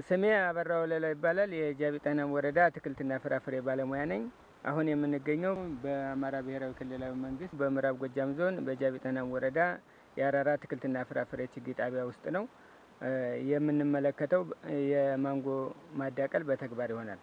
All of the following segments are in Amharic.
ስሜ አበራ ወለላ ይባላል። የጃቢ ጠህና ወረዳ አትክልትና ፍራፍሬ ባለሙያ ነኝ። አሁን የምንገኘው በአማራ ብሔራዊ ክልላዊ መንግስት በምዕራብ ጎጃም ዞን በጃቢ ጠህና ወረዳ የአራራ አትክልትና ፍራፍሬ ችግኝ ጣቢያ ውስጥ ነው። የምንመለከተው የማንጎ ማዳቀል በተግባር ይሆናል።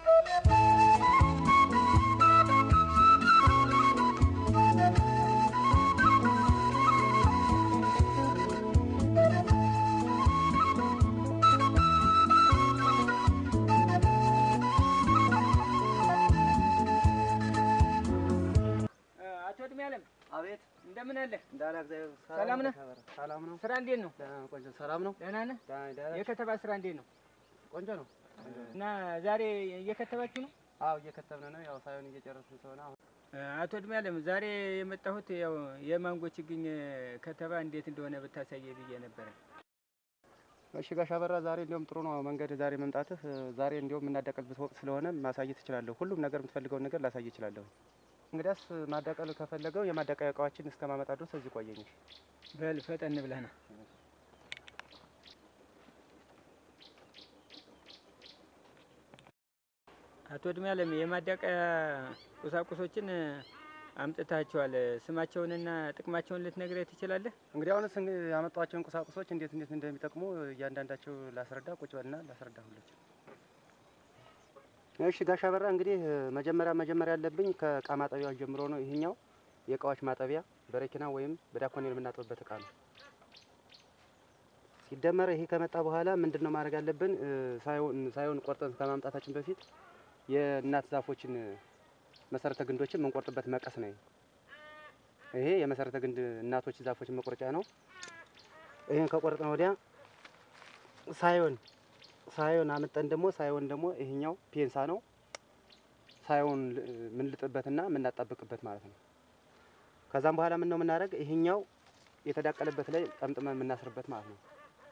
አቶ እድሜ አለም አቤት እንደምን አለ? እንዳላ እግዚአብሔር ሰላም ነህ? ሰላም ነው። ስራ እንዴት ነው? ደህና ነው። ቆንጆ ሰላም ነው። ደህና ነህ? ደህና ደህና የከተባ ስራ እንዴት ነው? ቆንጆ ነው። እና ዛሬ እየከተባችሁ ነው? አዎ እየከተብን ነው። ያው ሳይሆን እየጨረስን ስለሆነ አሁን አቶ እድሜ አለም ዛሬ የመጣሁት ያው የማንጎ ችግኝ ከተባ እንዴት እንደሆነ ብታሳየ ብዬ ነበረ። እሺ ጋሽ አበራ ዛሬ እንዲያውም ጥሩ ነው መንገድ ዛሬ መምጣትህ። ዛሬ እንዲያውም የምናዳቀልበት ወቅት ስለሆነ ማሳየት እችላለሁ። ሁሉም ነገር የምትፈልገውን ነገር ላሳይ እችላለሁ። እንግዲያስ ማዳቀል ከፈለገው የማዳቀያ እቃዎችን እስከማመጣ ድረስ እዚህ ቆየኝ። በል ፈጠን ብለህ ነው። አቶ እድሜ አለም የማዳቀያ ቁሳቁሶችን አምጥታቸዋል። ስማቸውንና ጥቅማቸውን ልትነግረኝ ትችላለህ? እንግዲህ አሁንስ እንግዲህ ያመጧቸውን ቁሳቁሶች እንዴት እንዴት እንደሚጠቅሙ እያንዳንዳቸው ላስረዳ። ቁጭ በልና ላስረዳ ሁላቸው። እሺ ጋሽ አበራ እንግዲህ መጀመሪያ መጀመሪያ ያለብኝ ከእቃ ማጠቢያዎች ጀምሮ ነው። ይሄኛው የእቃዎች ማጠቢያ በረኪና ወይም በዳኮኔል የምናጥብበት እቃ ነው። ሲደመር ይሄ ከመጣ በኋላ ምንድን ነው ማድረግ ያለብን? ሳይሆን ሳይሆን ቆርጠን ከማምጣታችን በፊት የእናት ዛፎችን መሰረተ ግንዶችን የምንቆርጥበት መቀስ ነው። ይሄ የመሰረተ ግንድ እናቶች ዛፎችን መቆረጫ ነው። ይሄን ከቆረጥን ወዲያ ሳይሆን ሳይሆን አምጠን ደግሞ ሳይሆን ደግሞ ይሄኛው ፔንሳ ነው። ሳይሆን የምንልጥበትና የምናጣብቅበት ማለት ነው። ከዛም በኋላ ምን ነው የምናደርግ ይሄኛው የተዳቀለበት ላይ ጠምጥመን የምናስርበት ማለት ነው።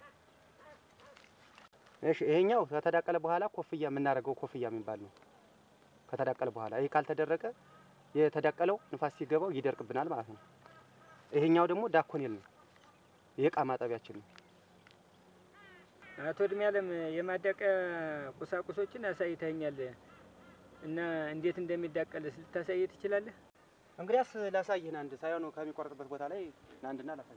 እሺ ይሄኛው ከተዳቀለ በኋላ ኮፍያ የምናደርገው ኮፍያ የሚባል ነው። ከተዳቀለ በኋላ ይሄ ካልተደረቀ የተዳቀለው ንፋስ ሲገባው ይደርቅብናል ማለት ነው። ይሄኛው ደግሞ ዳኮኔል ነው። የእቃ ማጠቢያችን ነው። አቶ እድሜ አለም የማዳቀያ ቁሳቁሶችን አሳይተኛል እና እንዴት እንደሚዳቀል ልታሳይ ትችላለህ? እንግዲያስ ላሳይህን አንድ ሳይሆን ከሚቆርጥበት ቦታ ላይ አንድና ላሳይ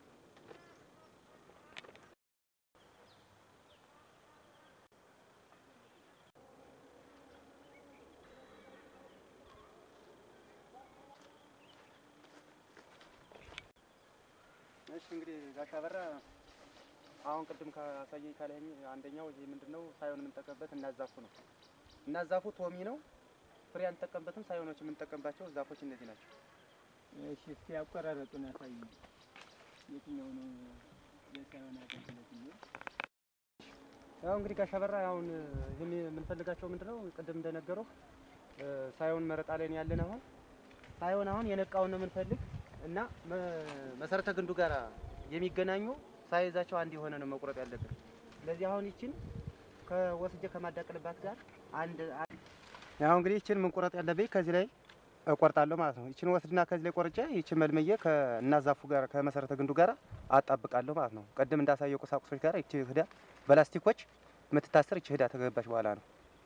እሺ እንግዲህ ጋሽ አበራ አሁን ቅድም ካሳየኝ ካለኝ አንደኛው ይሄ ምንድነው ሳይሆን የምንጠቀምበት እናዛፉ ነው። እናዛፉ ቶሚ ነው። ፍሬ አንጠቀምበትም። ሳይሆኖች የምንጠቀምባቸው ዛፎች እነዚህ ናቸው። እሺ እስኪ ያቆራረጡን አሳይ። የትኛው ነው የሳይሆን አገልግሎት ነው? ያው እንግዲህ ጋሽ አበራ አሁን ይህን የምንፈልጋቸው ምንድነው ቅድም እንደነገረው ሳይሆን መረጣ ላይ ነው ያለን። አሁን ሳይሆን አሁን የነቃውን ነው የምንፈልግ እና መሰረተ ግንዱ ጋር የሚገናኙ ሳይዛቸው አንድ የሆነ ነው መቁረጥ ያለብን። ስለዚህ አሁን ይችን ከወስጄ ከማዳቀልባት ጋር አንድ ያው እንግዲህ ይችን ምን ቁረጥ ያለብኝ ከዚህ ላይ እቆርጣለሁ ማለት ነው። ይችን ወስድና ከዚህ ላይ ቆርጬ ይችን መልመዬ ከእናዛፉ ጋር ከመሰረተ ግንዱ ጋር አጣብቃለሁ ማለት ነው። ቅድም እንዳሳየው ቁሳቁሶች ጋር ይቺ ህዳ በላስቲኮች የምትታሰር ይቺ ህዳ ተገባች በኋላ ነው።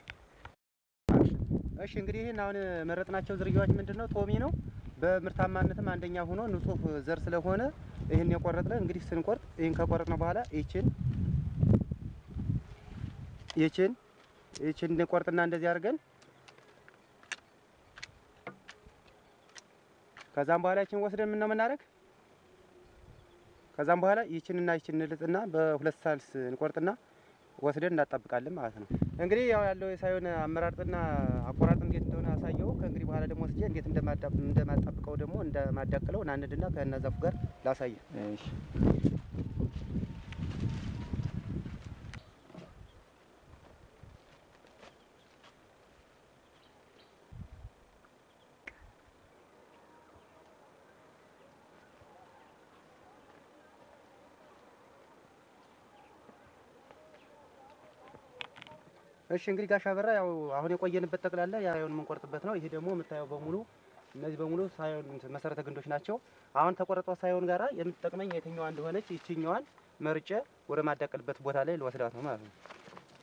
እሺ እንግዲህ ይህን አሁን መረጥናቸው ዝርያዎች ምንድን ነው? ቶሚ ነው። በምርታማነትም አንደኛ ሆኖ ንጹህ ዘር ስለሆነ ይህን የቆረጥነ እንግዲህ ስንቆርጥ ይህን ከቆረጥነ በኋላ ይችን ይችን ይችን ቆርጥና እንደዚህ አድርገን ከዛም በኋላ ይችን ወስደን ምን ነው የምናደርግ? ከዛም በኋላ ይችንና ይችን እንልጥና በሁለት ሳልስ እንቆርጥና ወስደን እናጣብቃለን ማለት ነው። እንግዲህ ያው ያለው የሳይሆን አመራርጥና አቆራርጥ እንዴት እንደሆነ አሳየው። ከእንግዲህ በኋላ ደግሞ ወስጄ እንዴት እንደማጣብቀው ደግሞ እንደማዳቅለው ናንድና ከእነዛፉ ጋር ላሳየ። እሺ እሺ እንግዲህ ጋሽ አበራ ያው አሁን የቆየንበት ጠቅላላ ያውን የምንቆርጥበት ነው። ይሄ ደግሞ የምታየው በሙሉ እነዚህ በሙሉ ሳይሆን መሰረተ ግንዶች ናቸው። አሁን ተቆረጠው ሳይሆን ጋራ የምትጠቅመኝ የትኛዋ እንደሆነች ይችኛዋን መርጬ ወደ ማዳቀልበት ቦታ ላይ ልወስዳት ነው ማለት ነው።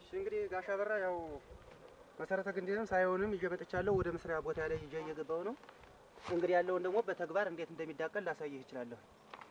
እሺ እንግዲህ ጋሻ በራ ያው መሰረተ ግንድንም ሳይሆንም ይዤ መጥቻለሁ። ወደ መስሪያ ቦታ ላይ ይዤ እየገባው ነው። እንግዲህ ያለውን ደግሞ በተግባር እንዴት እንደሚዳቀል ላሳይህ እችላለሁ።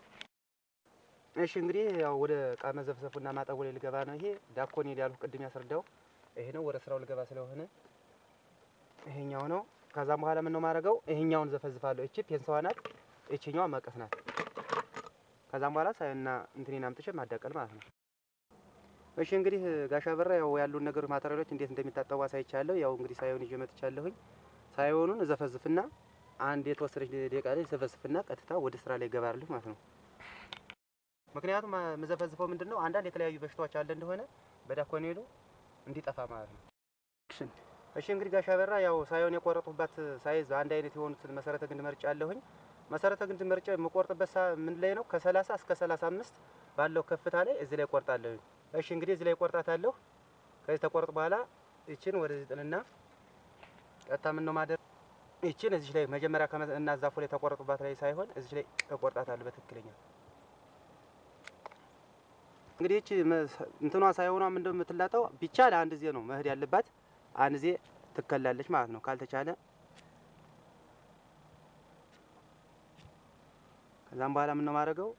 እሺ እንግዲህ ያው ወደ እቃ መዘፍዘፉና ማጠቡ ላይ ልገባ ነው። ይሄ ዳኮኔል ያልኩ ቅድም ያስረዳው ይሄ ነው። ወደ ስራው ልገባ ስለሆነ ይሄኛው ነው። ከዛም በኋላ ምን ነው ማድረገው? ይሄኛውን ዘፈዝፋለሁ። እቺ ፔንሳዋ ናት፣ እቺኛዋ መቀስ ናት። ከዛም በኋላ ሳይና እንትኔን አምጥቼ ማዳቀል ማለት ነው። እሺ እንግዲህ ጋሻ በራ ያው ያሉን ነገሮች ማቴሪያሎች እንዴት እንደሚታጠቡ አሳይቻለሁ። ያው እንግዲህ ሳይሆን ይዤ መጥቻለሁኝ። ሳይሆኑን ዘፈዝፍና አንድ የተወሰነች ደቂቃ ላይ ዘፈዝፍና ቀጥታ ወደ ስራ ላይ ገባለሁ ማለት ነው። ምክንያቱም የምዘፈዝፈው ምንድን ነው አንዳንድ የተለያዩ በሽታዎች አለ እንደሆነ በዳኮኔሉ እንዲጠፋ ማለት ነው። እሺ እንግዲህ ጋሻ በራ ያው ሳይሆን የቆረጡባት ሳይዝ አንድ አይነት የሆኑትን መሰረተ ግንድ መርጫ አለሁኝ። መሰረተ ግንድ መርጫ የምቆርጥበት ሳ ምን ላይ ነው? ከ30 እስከ 35 ባለው ከፍታ ላይ እዚህ ላይ ቆርጣለሁኝ። እሺ እንግዲህ እዚህ ላይ ቆርጣታለሁ። ከዚህ ተቆርጥ በኋላ ይችን ወደዚህ ጥልና ቀጥታ ምን ነው ማደር ይችን እዚህ ላይ መጀመሪያ እና ዛፉ ላይ ተቆረጡባት ላይ ሳይሆን እዚህ ላይ እቆርጣታለሁ በትክክለኛ እንግዲህ እቺ እንትኗ ሳይሆኗ ምንድነው የምትላጠው? ቢቻል አንድ ዜ ነው መሄድ ያለባት አንድ ዜ ትከላለች ማለት ነው። ካልተቻለ ከዛም በኋላ ምን ነው ማድረገው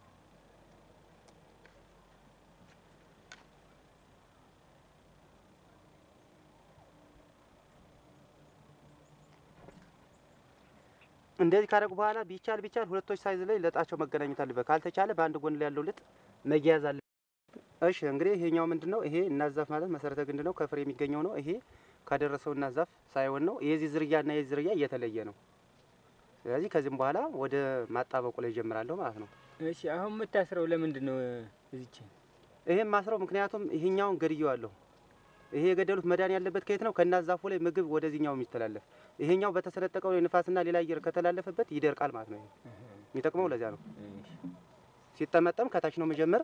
እንደዚህ ካደረጉ በኋላ ቢቻል ቢቻል ሁለቶች ሳይዝ ላይ ለጣቸው መገናኘት አለበት። ካልተቻለ በአንድ ጎን ላይ ያለው ልጥ መያያዝ አለ። እሺ እንግዲህ ይሄኛው ምንድነው? ይሄ እናዛፍ ማለት መሰረተ ግንድ ነው። ከፍሬ የሚገኘው ነው። ይሄ ካደረሰው እናዛፍ ሳይሆን ነው። የዚህ ዝርያና የዚህ ዝርያ እየተለየ ነው። ስለዚህ ከዚህም በኋላ ወደ ማጣበቁ ላይ ጀምራለሁ ማለት ነው። እሺ አሁን የምታስረው ለምንድን ነው እዚች? ይሄም ማስረው ምክንያቱም ይሄኛውን ገድየዋለሁ። ይሄ የገደሉት መዳን ያለበት ከየት ነው? ከእናዛፉ ላይ ምግብ ወደዚህኛው የሚተላለፍ ይሄኛው በተሰነጠቀው ንፋስና ሌላ አየር ከተላለፈበት ይደርቃል ማለት ነው። ይሄ የሚጠቅመው ለዚያ ነው። ሲጠመጠም ከታች ነው መጀመር።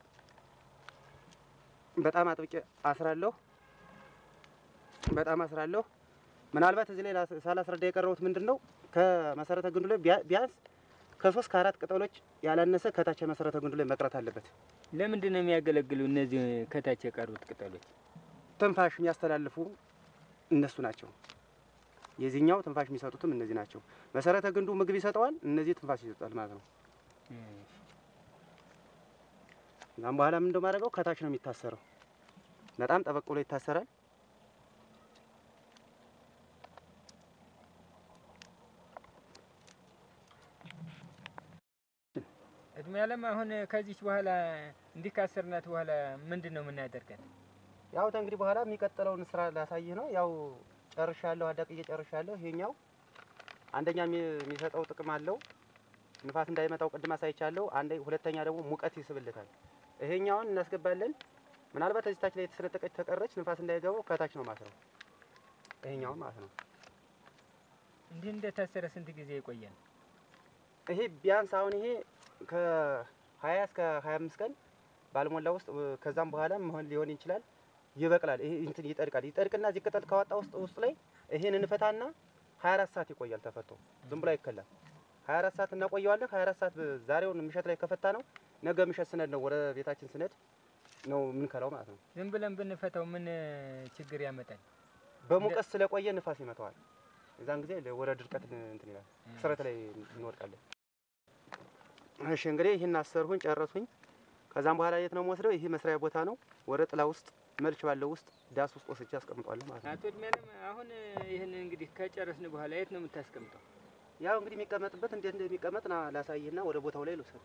በጣም አጥብቄ አስራለሁ። በጣም አስራለሁ። ምናልባት እዚህ ላይ ሳላስረዳ የቀረቡት ምንድን ነው ከመሰረተ ግንዱ ላይ ቢያንስ ከሶስት ከአራት ቅጠሎች ያላነሰ ከታች የመሰረተ ግንዱ ላይ መቅረት አለበት። ለምንድን ነው የሚያገለግሉ እነዚህ ከታች የቀሩት ቅጠሎች? ትንፋሽ የሚያስተላልፉ እነሱ ናቸው። የዚህኛው ትንፋሽ የሚሰጡትም እነዚህ ናቸው። መሰረተ ግንዱ ምግብ ይሰጠዋል፣ እነዚህ ትንፋሽ ይሰጣል ማለት ነው። ከዛም በኋላ ምን እንደማደርገው ከታች ነው የሚታሰረው። በጣም ጠበቅ ብሎ ይታሰራል። እድሜ ያለም አሁን ከዚች በኋላ እንዲህ ካሰርናት በኋላ ምንድን ነው የምናደርጋት? ያው እንግዲህ በኋላ የሚቀጥለውን ስራ ላሳይህ ነው። ያው ጨርሻለሁ፣ አዳቅዬ ጨርሻለሁ። ይሄኛው አንደኛ የሚሰጠው ጥቅም አለው፣ ንፋስ እንዳይመጣው ቅድም አሳይቻለሁ። አንደ ሁለተኛ ደግሞ ሙቀት ይስብልታል። ይሄኛውን እናስገባለን። ምናልባት እዚህ ታች ላይ የተሰነጠቀች ተቀረች ንፋስ እንዳይገባው ከታች ነው ማስረው፣ ይሄኛውን ማለት ነው። እንዲህ እንደታሰረ ስንት ጊዜ ይቆያል? ይሄ ቢያንስ አሁን ይሄ ከ20 እስከ 25 ቀን ባልሞላ ውስጥ ከዛም በኋላ መሆን ሊሆን ይችላል። ይበቅላል። ይሄ እንትን ይጠድቃል። ይጠድቅና እዚህ ቅጠል ካወጣ ውስጥ ውስጥ ላይ ይሄን እንፈታና 24 ሰዓት ይቆያል ተፈቶ ዝም ብሎ አይከላል። 24 ሰዓት እናቆየዋለን። 24 ሰዓት ዛሬውን ምሸት ላይ ከፈታ ነው ነገ ምሸት ስነድ ነው ወደ ቤታችን ስነድ ነው የምንከላው ማለት ነው። ዝም ብለን ብንፈታው ምን ችግር ያመጣል? በሙቀት ስለቆየ ንፋስ ይመታዋል። የዛን ጊዜ ወደ ድርቀት እንትን ይላል። ክስረት ላይ እንወድቃለን። እሺ እንግዲህ ይህን አሰርሁኝ ጨረስሁኝ። ከዛም በኋላ የት ነው የምወስደው? ይሄ መስሪያ ቦታ ነው። ወደ ጥላ ውስጥ መልች ባለው ውስጥ ዳስ ውስጥ ወስጄ አስቀምጧለሁ ማለት ነው። አቶ እድሜያለም አሁን ይህን እንግዲህ ከጨረስን በኋላ የት ነው የምታስቀምጠው? ያው እንግዲህ የሚቀመጥበት እንዴት እንደሚቀመጥ ና ላሳይህና ወደ ቦታው ላይ ልውሰድ።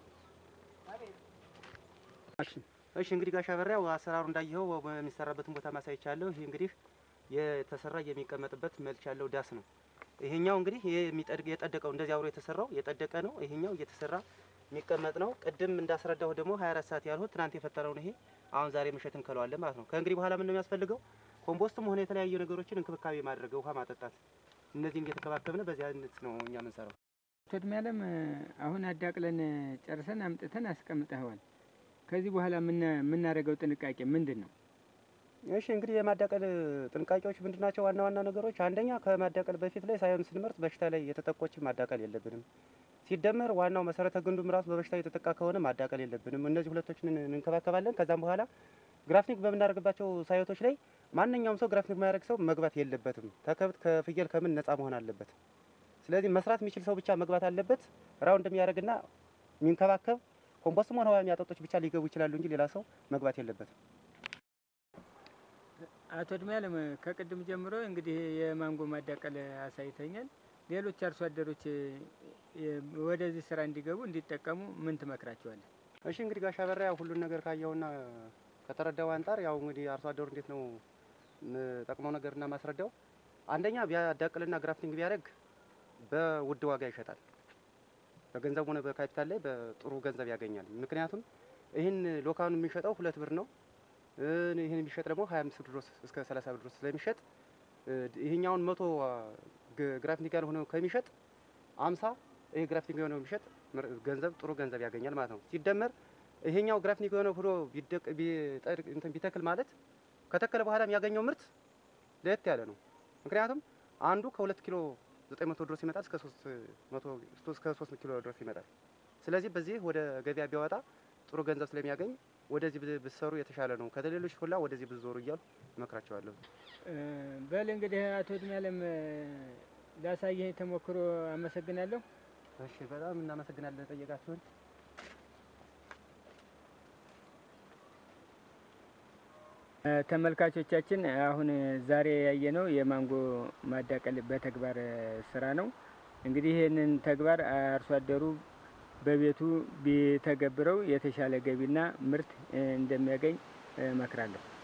እሺ እንግዲህ ጋሻ በራ ያው አሰራሩ እንዳየኸው የሚሰራበትን ቦታ ማሳይቻለሁ። ይሄ እንግዲህ የተሰራ የሚቀመጥበት መልች ያለው ዳስ ነው። ይሄኛው እንግዲህ ይሄ የሚጠድቅ የጠደቀው እንደዚህ አብሮ የተሰራው የጠደቀ ነው። ይሄኛው እየተሰራ የሚቀመጥ ነው። ቅድም እንዳስረዳሁ ደግሞ 24 ሰዓት ያልሁት ትናንት የፈጠረውን ይሄ አሁን ዛሬ ምሽት እንከለዋለን ማለት ነው። ከእንግዲህ በኋላ ምን ነው የሚያስፈልገው? ኮምፖስትም ሆነ የተለያዩ ነገሮችን እንክብካቤ ማድረግ፣ ውሃ ማጠጣት፣ እነዚህን እየተከባከብን በዚህ አይነት ነው እኛ የምንሰራው። አቶ እድሜያለም አሁን አዳቅለን ጨርሰን አምጥተን አስቀምጠኸዋል። ከዚህ በኋላ የምናደርገው ጥንቃቄ ምንድን ነው? እሺ እንግዲህ የማዳቀል ጥንቃቄዎች ምንድን ናቸው? ዋና ዋና ነገሮች አንደኛ ከማዳቀል በፊት ላይ ሳይሆን ስንመርጥ በሽታ ላይ የተጠቆችን ማዳቀል የለብንም። ሲደመር ዋናው መሰረተ ግንዱም ራሱ በበሽታ የተጠቃ ከሆነ ማዳቀል የለብንም። እነዚህ ሁለቶችን እንንከባከባለን። ከዛም በኋላ ግራፍቲንግ በምናደርግባቸው ሳይቶች ላይ ማንኛውም ሰው ግራፍቲንግ የማያደርግ ሰው መግባት የለበትም። ከከብት ከፍየል ከምን ነፃ መሆን አለበት። ስለዚህ መስራት የሚችል ሰው ብቻ መግባት አለበት። ራውንድ የሚያደርግና የሚንከባከብ ኮምፖስትም ሆነ ውሃ የሚያጠጦች ብቻ ሊገቡ ይችላሉ እንጂ ሌላ ሰው መግባት የለበትም። አቶ እድሜያለም ከቅድም ጀምሮ እንግዲህ የማንጎ ማዳቀል አሳይተኛል። ሌሎች አርሶ አደሮች የ- ወደዚህ ስራ እንዲገቡ እንዲጠቀሙ ምን ትመክራቸዋለህ? እሺ እንግዲህ ጋሻ በራ ያው ሁሉን ነገር ካየውና ከተረዳው አንጻር ያው እንግዲህ አርሶ አደሩ እንዴት ነው ጠቅመው ነገርና ማስረዳው አንደኛ ቢያዳቅልና ግራፍቲንግ ቢያደርግ በውድ ዋጋ ይሸጣል። በገንዘብ ሆነ በካፒታል ላይ በጥሩ ገንዘብ ያገኛል። ምክንያቱም ይህን ሎካኑ የሚሸጠው ሁለት ብር ነው። እ ይህን የሚሸጥ ደግሞ 25 ብር ድረስ እስከ 30 ብር ድረስ ስለሚሸጥ እ ይሄኛውን መቶ ግ- ግራፍቲንግ ያልሆነው ከሚሸጥ 50 ይሄ ግራፍቲንግ የሆነው የሚሸጥ ምር- ገንዘብ ጥሩ ገንዘብ ያገኛል ማለት ነው። ሲደመር ይሄኛው ግራፍቲንግ የሆነው ሆኖ ቢደቅ ቢጠድቅ እንትን ቢተክል ማለት ከተከለ በኋላ የሚያገኘው ምርት ለየት ያለ ነው። ምክንያቱም አንዱ ከሁለት ኪሎ 900 ድረስ ይመጣል እስከ 300 እስከ 3 ኪሎ ድረስ ይመጣል። ስለዚህ በዚህ ወደ ገበያ ቢያወጣ ጥሩ ገንዘብ ስለሚያገኝ ወደዚህ ብ- ብትሰሩ የተሻለ ነው። ከሌሎች ሁላ ወደዚህ ብትዞሩ እያሉ እመክራቸዋለሁ። እ፣ በል እንግዲህ አቶ እድሜያለም እ፣ ላሳየኝ ተሞክሮ አመሰግናለሁ። እሺ፣ በጣም እናመሰግናለን ጠየቃችሁን። እ፣ ተመልካቾቻችን አሁን ዛሬ ያየነው የማንጎ ማዳቀል በተግባር እ፣ ስራ ነው። እንግዲህ ይህንን ተግባር አርሶ አደሩ በቤቱ ቢተገብረው የተሻለ ገቢና ምርት እ፣ እንደሚያገኝ እመክራለሁ።